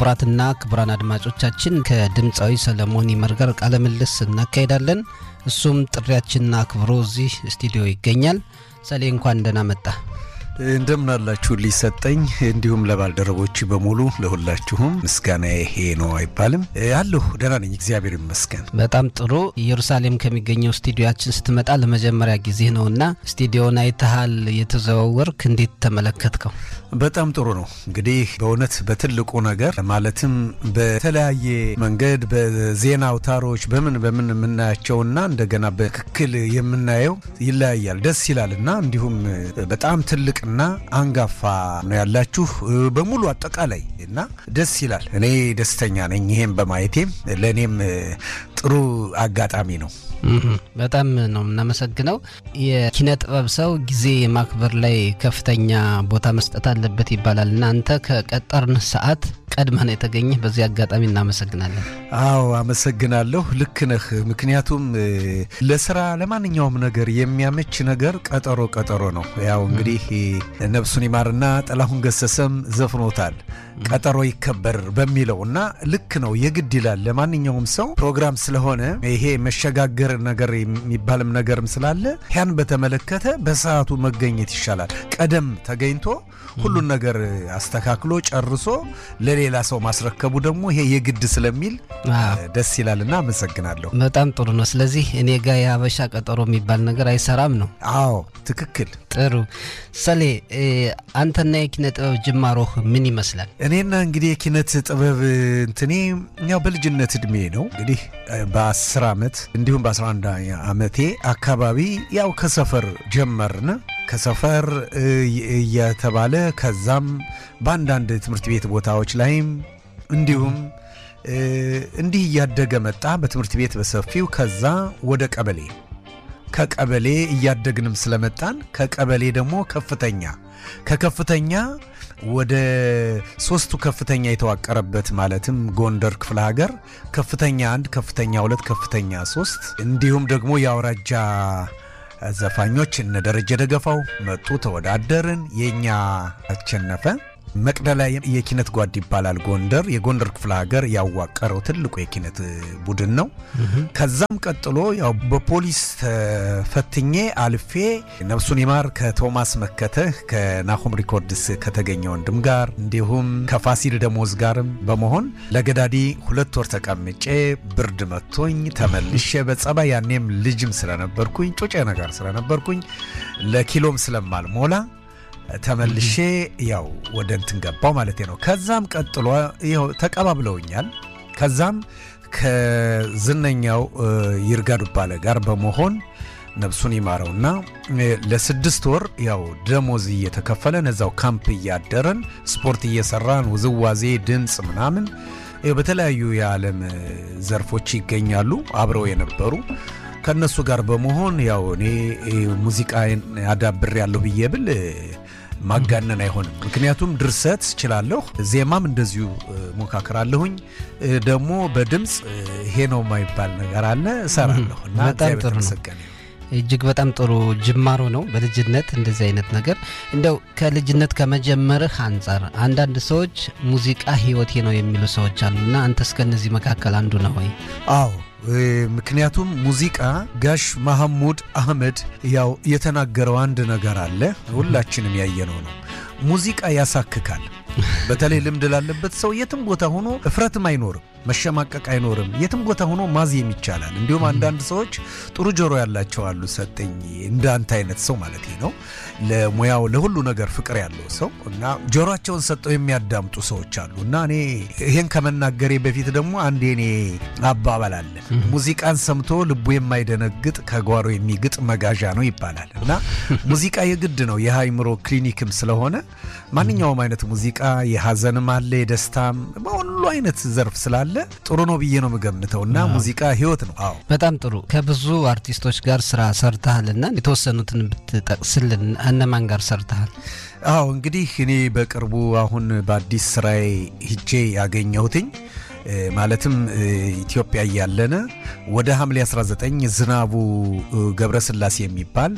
ክቡራትና ክቡራን አድማጮቻችን ከድምፃዊ ሰለሞን ይመር ጋር ቃለ ምልልስ እናካሄዳለን። እሱም ጥሪያችንን አክብሮ እዚህ ስቱዲዮ ይገኛል። ሰሌ እንኳን ደህና መጣ። እንደምን አላችሁ ሊሰጠኝ እንዲሁም ለባልደረቦች በሙሉ ለሁላችሁም ምስጋና ይሄ ነው አይባልም አለሁ ደህና ነኝ እግዚአብሔር ይመስገን በጣም ጥሩ ኢየሩሳሌም ከሚገኘው ስቱዲዮችን ስትመጣ ለመጀመሪያ ጊዜ ነውና ስቱዲዮን አይተሃል የተዘዋወርክ እንዴት ተመለከትከው በጣም ጥሩ ነው እንግዲህ በእውነት በትልቁ ነገር ማለትም በተለያየ መንገድ በዜና አውታሮች በምን በምን የምናያቸውና እንደገና በትክክል የምናየው ይለያያል ደስ ይላል እና እንዲሁም በጣም ትልቅ እና አንጋፋ ነው ያላችሁ በሙሉ አጠቃላይ እና ደስ ይላል። እኔ ደስተኛ ነኝ ይሄም በማየቴም ለእኔም ጥሩ አጋጣሚ ነው። በጣም ነው የምናመሰግነው። የኪነ ጥበብ ሰው ጊዜ የማክበር ላይ ከፍተኛ ቦታ መስጠት አለበት ይባላል እና አንተ ከቀጠርን ሰዓት ቀድመህ ነው የተገኘህ። በዚህ አጋጣሚ እናመሰግናለን። አዎ አመሰግናለሁ። ልክ ነህ። ምክንያቱም ለስራ ለማንኛውም ነገር የሚያመች ነገር ቀጠሮ ቀጠሮ ነው። ያው እንግዲህ ነፍሱን ይማርና ጥላሁን ገሰሰም ዘፍኖታል ቀጠሮ ይከበር በሚለው እና ልክ ነው የግድ ይላል። ለማንኛውም ሰው ፕሮግራም ስለሆነ ይሄ መሸጋገር ነገር የሚባልም ነገርም ስላለ ያን በተመለከተ በሰዓቱ መገኘት ይሻላል። ቀደም ተገኝቶ ሁሉን ነገር አስተካክሎ ጨርሶ ለሌላ ሰው ማስረከቡ ደግሞ ይሄ የግድ ስለሚል ደስ ይላልና አመሰግናለሁ። በጣም ጥሩ ነው። ስለዚህ እኔ ጋ የሀበሻ ቀጠሮ የሚባል ነገር አይሰራም ነው። አዎ ትክክል። ጥሩ ሰሌ፣ አንተና የኪነ ጥበብ ጅማሮህ ምን ይመስላል? እኔና እንግዲህ የኪነት ጥበብ እንትኔ ያው በልጅነት እድሜ ነው እንግዲህ በ10 ዓመት እንዲሁም በ11 ዓመቴ አካባቢ ያው ከሰፈር ጀመርን ከሰፈር እየተባለ ከዛም በአንዳንድ ትምህርት ቤት ቦታዎች ላይም እንዲሁም እንዲህ እያደገ መጣ። በትምህርት ቤት በሰፊው ከዛ ወደ ቀበሌ ከቀበሌ እያደግንም ስለመጣን ከቀበሌ ደግሞ ከፍተኛ ከከፍተኛ ወደ ሶስቱ ከፍተኛ የተዋቀረበት ማለትም ጎንደር ክፍለ ሀገር ከፍተኛ አንድ፣ ከፍተኛ ሁለት፣ ከፍተኛ ሶስት እንዲሁም ደግሞ የአውራጃ ዘፋኞች እነ ደረጀ ደገፋው መጡ፣ ተወዳደርን። የእኛ አሸነፈ። መቅደላ የኪነት ጓድ ይባላል። ጎንደር የጎንደር ክፍለ ሀገር ያዋቀረው ትልቁ የኪነት ቡድን ነው። ከዛም ቀጥሎ ያው በፖሊስ ተፈትኜ አልፌ ነፍሱን ይማር ከቶማስ መከተህ ከናሆም ሪኮርድስ ከተገኘ ወንድም ጋር እንዲሁም ከፋሲል ደሞዝ ጋርም በመሆን ለገዳዲ ሁለት ወር ተቀምጬ ብርድ መቶኝ ተመልሼ በጸባይ ያኔም ልጅም ስለነበርኩኝ ጩጬ ነገር ስለነበርኩኝ ለኪሎም ስለማልሞላ ተመልሼ ያው ወደ እንትን ገባው ማለት ነው። ከዛም ቀጥሎ ይኸው ተቀባብለውኛል። ከዛም ከዝነኛው ይርጋ ዱባለ ጋር በመሆን ነፍሱን ይማረውና ለስድስት ወር ያው ደሞዝ እየተከፈለን እዛው ካምፕ እያደረን ስፖርት እየሰራን ውዝዋዜ፣ ድምፅ ምናምን በተለያዩ የዓለም ዘርፎች ይገኛሉ አብረው የነበሩ ከእነሱ ጋር በመሆን ያው እኔ ሙዚቃ አዳብር ያለሁ ብዬ ብል ማጋነን አይሆንም። ምክንያቱም ድርሰት እችላለሁ፣ ዜማም እንደዚሁ ሞካክራለሁኝ። ደግሞ በድምፅ ይሄ ነው የማይባል ነገር አለ እሰራለሁ እና በጣም ጥሩ ነው። እጅግ በጣም ጥሩ ጅማሮ ነው። በልጅነት እንደዚህ አይነት ነገር እንደው ከልጅነት ከመጀመርህ አንጻር አንዳንድ ሰዎች ሙዚቃ ህይወቴ ነው የሚሉ ሰዎች አሉና አንተስ ከእነዚህ መካከል አንዱ ነው ወይ? አዎ ምክንያቱም ሙዚቃ ጋሽ መሐሙድ አህመድ ያው የተናገረው አንድ ነገር አለ፣ ሁላችንም ያየነው ነው። ሙዚቃ ያሳክካል። በተለይ ልምድ ላለበት ሰው የትም ቦታ ሆኖ እፍረትም አይኖርም፣ መሸማቀቅ አይኖርም። የትም ቦታ ሆኖ ማዜም ይቻላል። እንዲሁም አንዳንድ ሰዎች ጥሩ ጆሮ ያላቸው አሉ። ሰጠኝ እንዳንተ አይነት ሰው ማለት ነው። ለሙያው ለሁሉ ነገር ፍቅር ያለው ሰው እና ጆሮቸውን ሰጠው የሚያዳምጡ ሰዎች አሉ እና እኔ ይሄን ከመናገሬ በፊት ደግሞ አንድ የኔ አባባል አለ። ሙዚቃን ሰምቶ ልቡ የማይደነግጥ ከጓሮ የሚግጥ መጋዣ ነው ይባላል እና ሙዚቃ የግድ ነው። የአእምሮ ክሊኒክም ስለሆነ ማንኛውም አይነት ሙዚቃ የሀዘንም አለ የደስታም በሁሉ አይነት ዘርፍ ስላለ ጥሩ ነው ብዬ ነው የምገምተው እና ሙዚቃ ህይወት ነው። አዎ በጣም ጥሩ። ከብዙ አርቲስቶች ጋር ስራ ሰርተሃልና የተወሰኑትን ብትጠቅስልን እነማን ጋር ሰርተሃል? አዎ እንግዲህ እኔ በቅርቡ አሁን በአዲስ ስራዬ ሂጄ ያገኘሁትኝ ማለትም ኢትዮጵያ እያለነ ወደ ሐምሌ 19 ዝናቡ ገብረስላሴ የሚባል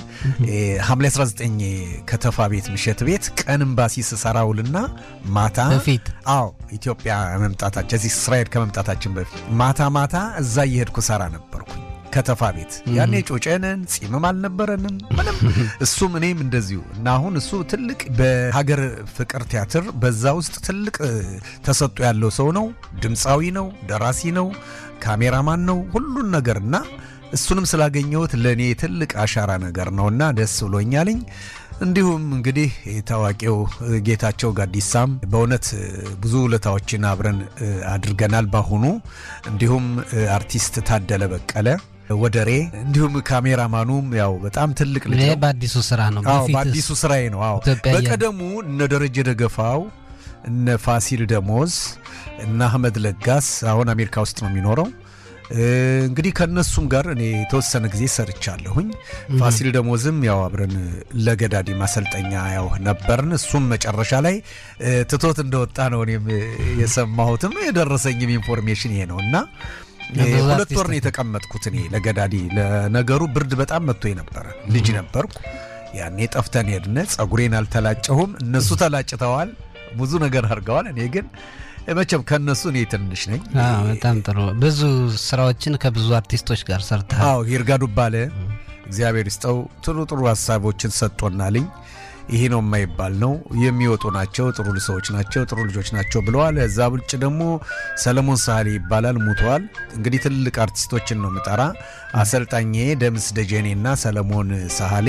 ሐምሌ 19 ከተፋ ቤት ምሸት ቤት ቀን ኤምባሲ ስሰራውልና ማታ በፊት አዎ ኢትዮጵያ መምጣታችን እዚህ እስራኤል ከመምጣታችን በፊት ማታ ማታ እዛ እየሄድኩ ሰራ ነበርኩኝ ከተፋ ቤት ያኔ ጮጨንን ጺምም አልነበረንም ምንም እሱም እኔም እንደዚሁ እና አሁን እሱ ትልቅ በሀገር ፍቅር ቲያትር በዛ ውስጥ ትልቅ ተሰጥኦ ያለው ሰው ነው ድምፃዊ ነው ደራሲ ነው ካሜራማን ነው ሁሉን ነገር እና እሱንም ስላገኘሁት ለእኔ ትልቅ አሻራ ነገር ነውና ደስ ብሎኛልኝ እንዲሁም እንግዲህ ታዋቂው ጌታቸው ጋዲሳም በእውነት ብዙ ውለታዎችን አብረን አድርገናል ባሁኑ እንዲሁም አርቲስት ታደለ በቀለ ወደሬ እንዲሁም ካሜራማኑም ያው በጣም ትልቅ ልጅ ይሄ ነው። በአዲሱ ስራ ነው። አዎ በፊትስ በአዲሱ ስራዬ ነው። አዎ ኢትዮጵያ እያለ- በቀደሙ እነ ደረጀ ደገፋው እነ ፋሲል ደሞዝ እነ አህመድ ለጋስ አሁን አሜሪካ ውስጥ ነው የሚኖረው። እ፣ እንግዲህ ከእነሱም ጋር እኔ የተወሰነ ጊዜ ሰርቻለሁኝ። ፋሲል ደሞዝም ያው አብረን ለገዳዲ ማሰልጠኛ ያው ነበርን። እሱም መጨረሻ ላይ እ፣ ትቶት እንደወጣ ነው እኔም እ፣ የሰማሁትም የደረሰኝም ኢንፎርሜሽን ይሄ ነው እና እ፣ ብዙ ሁለት አርቲስት ወር ነው የተቀመጥኩት እኔ ለገዳዲ። ለነገሩ ብርድ በጣም መጥቶ ነበረ። ልጅ ነበርኩ ያኔ ጠፍተን ሄድነ። ጸጉሬን አልተላጨሁም፣ እነሱ ተላጭተዋል። ብዙ ነገር አድርገዋል። እኔ ግን መቼም ከእነሱ እኔ ትንሽ ነኝ። አዎ፣ በጣም ጥሩ ብዙ ስራዎችን ከብዙ አርቲስቶች ጋር ሰርተሃል። አዎ ይርጋ ዱባለ እግዚአብሔር ይስጠው ጥሩ ጥሩ ሀሳቦችን ሰጥቶናልኝ። ይሄ ነው የማይባል ነው የሚወጡ ናቸው። ጥሩ ሰዎች ናቸው፣ ጥሩ ልጆች ናቸው ብለዋል። እዛ ብልጭ ደግሞ ሰለሞን ሳህሌ ይባላል ሙተዋል። እንግዲህ ትልቅ አርቲስቶችን ነው ምጠራ። አሰልጣኜ ደምስ ደጀኔና ሰለሞን ሳህሌ፣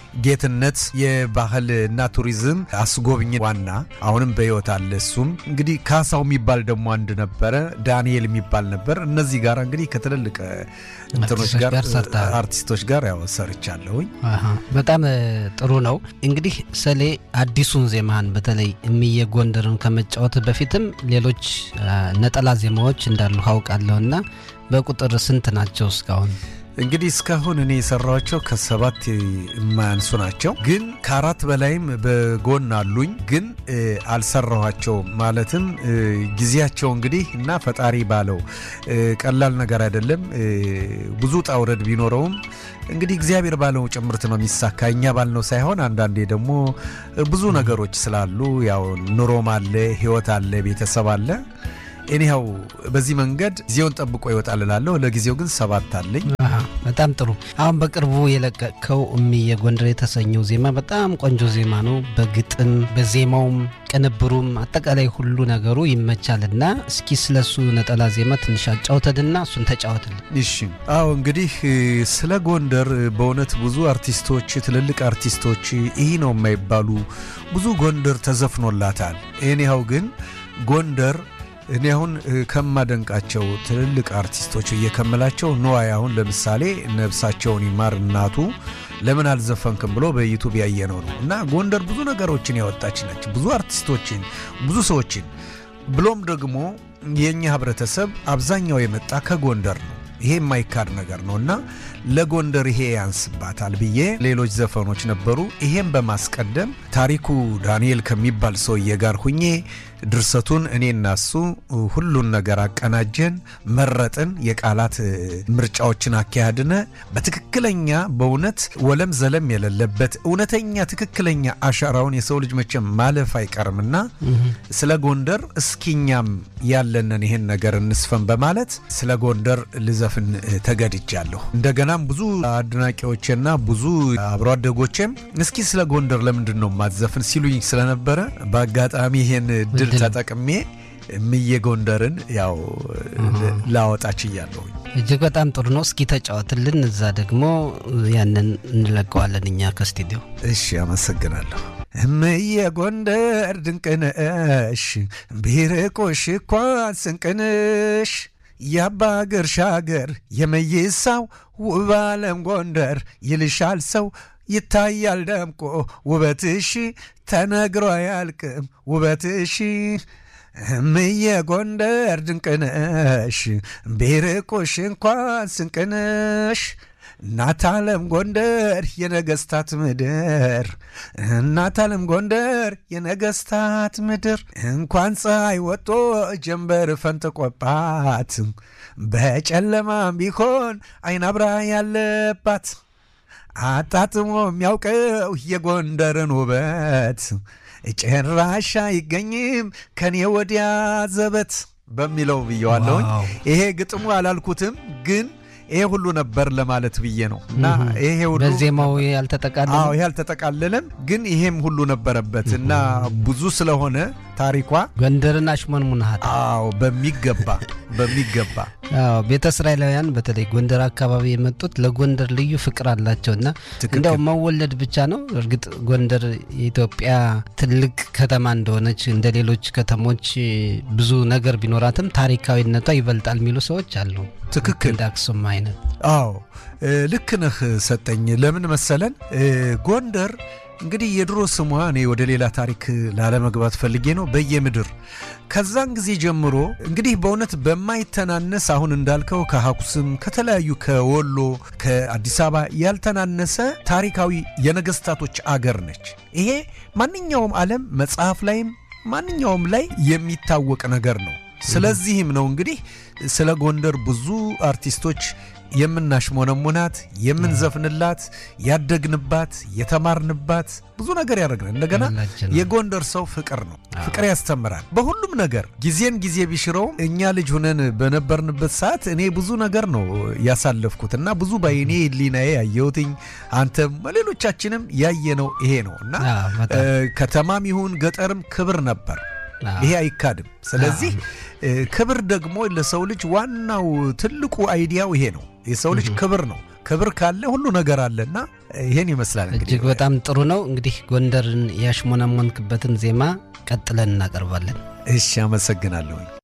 ጌትነት የባህል እና ቱሪዝም አስጎብኝ ዋና አሁንም በሕይወት አለ። እሱም እንግዲህ ካሳው የሚባል ደግሞ አንድ ነበረ፣ ዳንኤል የሚባል ነበር። እነዚህ ጋር እንግዲህ ከትልልቅ እንትኖች አርቲስቶች ጋር ጋር ሰርተሃል። አርቲስቶች ጋር ያው ሰርቻለሁኝ። አሃ፣ በጣም እ, ጥሩ ነው። እንግዲህ ሰሌ አዲሱን ዜማህን በተለይ እምዬ ጎንደርን ከመጫወት በፊትም ሌሎች አ, ነጠላ ዜማዎች እንዳሉ አውቃለሁና በቁጥር ስንት ናቸው እስካሁን? እንግዲህ እስካሁን እኔ የሰራኋቸው ከሰባት የማያንሱ ናቸው። ግን ከአራት በላይም በጎን አሉኝ፣ ግን እ, አልሰራኋቸውም። ማለትም እ, ጊዜያቸው እንግዲህ እና ፈጣሪ ባለው እ, ቀላል ነገር አይደለም። እ, ብዙ ውጣ ውረድ ቢኖረውም እንግዲህ እግዚአብሔር ባለው ጭምርት ነው የሚሳካ፣ እኛ ባልነው ሳይሆን። አንዳንዴ ደግሞ እ, ብዙ ነገሮች ስላሉ ያው ኑሮም አለ፣ ህይወት አለ፣ ቤተሰብ አለ። እኒያው በዚህ መንገድ ጊዜውን ጠብቆ ይወጣል እላለሁ። ለጊዜው ግን ሰባት አለኝ። አሃ፣ በጣም ጥሩ። አሁን በቅርቡ የለቀቅከው እምዬ ጎንደር የተሰኘው ዜማ በጣም ቆንጆ ዜማ ነው። በግጥም በዜማውም ቅንብሩም አጠቃላይ ሁሉ ነገሩ ይመቻልና እስኪ ስለሱ ነጠላ ዜማ ትንሽ አጫውተንና እሱን ተጫወትልን። እሺ አዎ እንግዲህ እ፣ ስለ ጎንደር እ፣ በእውነት ብዙ አርቲስቶች ትልልቅ አርቲስቶች ይህ ነው የማይባሉ ብዙ ጎንደር ተዘፍኖላታል። እኔያው ግን ጎንደር እኔ አሁን እ፣ ከማደንቃቸው ትልልቅ አርቲስቶች እየከምላቸው ነዋይ አሁን ለምሳሌ ነብሳቸውን ይማር እናቱ ለምን አልዘፈንክም ብሎ በዩቱብ ያየነው ነው እና ጎንደር ብዙ ነገሮችን ያወጣች ነች። ብዙ አርቲስቶችን ብዙ ሰዎችን ብሎም ደግሞ የእኛ ህብረተሰብ አብዛኛው የመጣ ከጎንደር ነው። ይሄ የማይካድ ነገር ነው እና ለጎንደር ይሄ ያንስባታል ብዬ ሌሎች ዘፈኖች ነበሩ። ይሄም በማስቀደም ታሪኩ ዳንኤል ከሚባል ሰውዬ ጋር ሁኜ ድርሰቱን እኔና እሱ ሁሉን ነገር አቀናጀን፣ መረጥን፣ የቃላት እ፣ ምርጫዎችን አካሄድነ በትክክለኛ በእውነት ወለም ዘለም የሌለበት እውነተኛ ትክክለኛ አሻራውን የሰው ልጅ መቼም ማለፍ አይቀርምና ስለ ጎንደር እስኪኛም ያለንን ይህን ነገር እንስፈን በማለት ስለ ጎንደር ልዘፍን እ፣ ተገድጃለሁ። እንደገናም ብዙ አድናቂዎቼና ብዙ አብሮ አደጎቼም እስኪ ስለ ጎንደር ለምንድን ነው ማትዘፍን ሲሉኝ ስለነበረ በአጋጣሚ ይሄን ድል እድል ተጠቅሜ እምዬ ጎንደርን ያው ላወጣ ችያለሁኝ። እጅግ በጣም ጥሩ ነው። እስኪ ተጫወትልን፣ እዛ ደግሞ ያንን እንለቀዋለን እኛ ከስቱዲዮ። እሺ፣ አመሰግናለሁ። እምዬ ጎንደር ድንቅነሽ ቢርቆሽ እንኳን ስንቅንሽ የአባ ግርሻ ሀገር የመይሳው ውብ ዓለም ጎንደር ይልሻል ሰው ይታያል ደምቆ ውበትሽ ተነግሮ አያልቅም ውበትሽ እምዬ ጎንደር ድንቅነሽ ቢርቆሽ እንኳን ስንቅንሽ እናት ዓለም ጎንደር የነገስታት ምድር እናት ዓለም ጎንደር የነገስታት ምድር እንኳን ፀሐይ ወጦ ጀንበር ፈንጥቆባት በጨለማም ቢሆን አይን አብራ ያለባት አጣጥሞ የሚያውቀው የጎንደርን ውበት ጭራሽ አይገኝም ከኔ ወዲያ ዘበት በሚለው ብየዋለሁኝ። ዋው። ይሄ ግጥሙ አላልኩትም ግን ይሄ ሁሉ ነበር ለማለት ብዬ ነው እና ይሄ ሁሉ በዜማው ያልተጠቃለለ አዎ ይሄ አልተጠቃለለም፣ ግን ይሄም ሁሉ ነበረበት እና ብዙ ስለሆነ ታሪኳ ጎንደርን አሽሞንሙናሃት አዎ በሚገባ በሚገባ አዎ ቤተ እስራኤላውያን በተለይ ጎንደር አካባቢ የመጡት ለጎንደር ልዩ ፍቅር አላቸው እና ትክክል። እንዲያው መወለድ ብቻ ነው። እርግጥ ጎንደር የኢትዮጵያ ትልቅ ከተማ እንደሆነች እንደ ሌሎች ከተሞች ብዙ ነገር ቢኖራትም ታሪካዊነቷ ይበልጣል የሚሉ ሰዎች አሉ። ትክክል። እንደ አክሱም አይነት አዎ እ፣ ልክ ነህ ሰጠኝ። ለምን መሰለን እ፣ ጎንደር እንግዲህ የድሮ ስሟ እኔ ወደ ሌላ ታሪክ ላለመግባት ፈልጌ ነው በየምድር ከዛን ጊዜ ጀምሮ እንግዲህ በእውነት በማይተናነስ አሁን እንዳልከው ከአክሱም ከተለያዩ ከወሎ ከአዲስ አበባ ያልተናነሰ ታሪካዊ የነገስታቶች አገር ነች። ይሄ ማንኛውም ዓለም መጽሐፍ ላይም ማንኛውም ላይ የሚታወቅ ነገር ነው። ስለዚህም ነው እንግዲህ ስለ ጎንደር ብዙ አርቲስቶች የምናሽሞነሙናት የምንዘፍንላት ያደግንባት የተማርንባት ብዙ ነገር ያደረግን እንደገና ያላችን ነው። የጎንደር ሰው ፍቅር ነው። ፍቅር ያስተምራል በሁሉም ነገር። ጊዜን ጊዜ ቢሽረውም እኛ ልጅ ሁነን በነበርንበት ሰዓት እኔ ብዙ ነገር ነው ያሳለፍኩት እና ብዙ በዓይኔ ሕሊናዬ ያየሁትኝ አንተም ሌሎቻችንም ያየነው ይሄ ነው እና አዎ፣ በጣም። እ፣ ከተማም ይሁን ገጠርም ክብር ነበር። አዎ። ይሄ አይካድም። ስለዚህ እ፣ ክብር ደግሞ ለሰው ልጅ ዋናው ትልቁ አይዲያው ይሄ ነው። የሰው ልጅ ክብር ነው። ክብር ካለ ሁሉ ነገር አለና ይሄን ይመስላል እንግዲህ እጅግ በጣም ጥሩ ነው። እንግዲህ ጎንደርን ያሽሞነሞንክበትን ዜማ ቀጥለን እናቀርባለን። እሺ፣ አመሰግናለሁኝ።